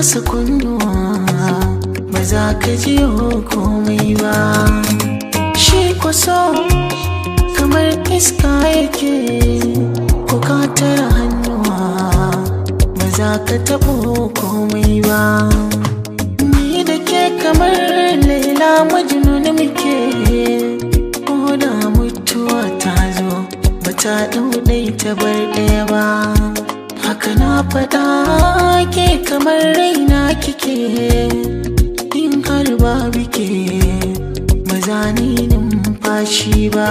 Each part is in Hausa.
kasa kunnuwa ba za ka ji komai ba shi kwaso kamar iska yake ko ka tara hannuwa ba za ka taɓo komai ba ni da ke kamar laila majnun muke ko da mutuwa ta zo ba ta ɗauɗai ta bar ɗaya ba haka na faɗa ke kamar raina kike in har ba bike ba za ni numfashi ba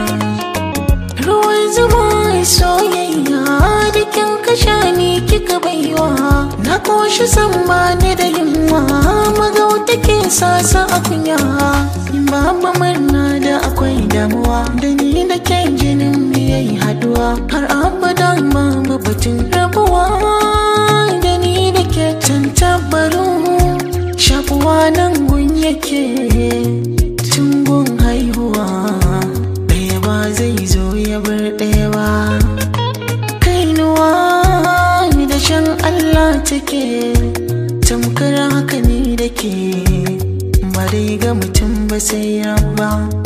ruwan zuma soyayya da kin kasha ni kika baiwa na koshi san ba ni da yunwa magauta ke sasa a kunya in ba murna da akwai damuwa da ni da ke jinin mu yayi haduwa har abada babu batun rabuwa da ni da ke tantabaru shafuwa nan gun yake tun gun haihuwa ɗaya ba zai zo ya bar ɗaya ba kainuwa da shan Allah take tamkar haka ni da ke ba dai ga mutum ba sai rabba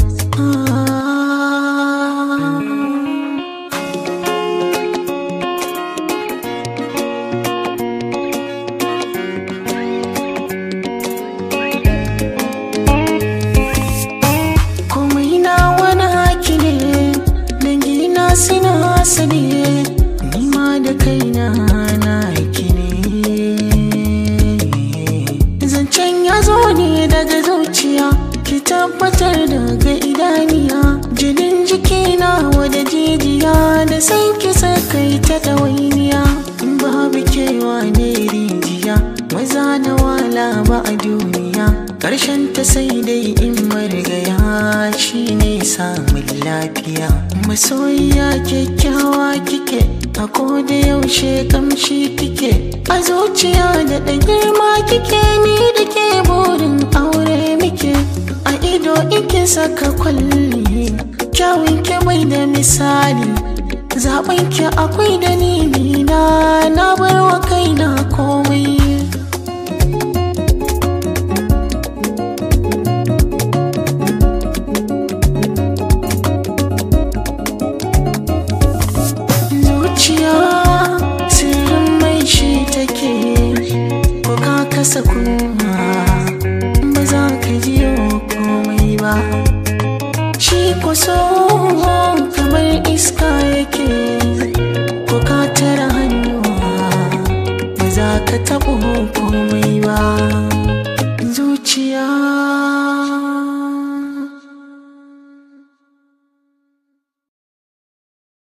komai na wani haki ne dangina suna hasali nima da kaina na haki ne zancen ya zo ne daga zuciya ki tabbatar daga idaniya jinin jikina wada jijiya da sai ki sakai ta ɗawainiya in babu kewa ne rijiya maza na wala ba a duniya ƙarshen ta sai dai in marigaya shi ne samun lafiya masoyiya kyakkyawa kike a koda yaushe kamshi kike a zuciya da ɗan girma kike ni da ke burin aure muke a ido ike saka kwalli kyawun ke bai da misali zaben ki akwai dalili na na bar wa kaina komai zuciya sirrin mai shi take ko ka kasa kuma ba za ka ji komai ba shi kuso kamar iska yake ko ka tara hannuwa ba za ka taɓo komai ba zuciya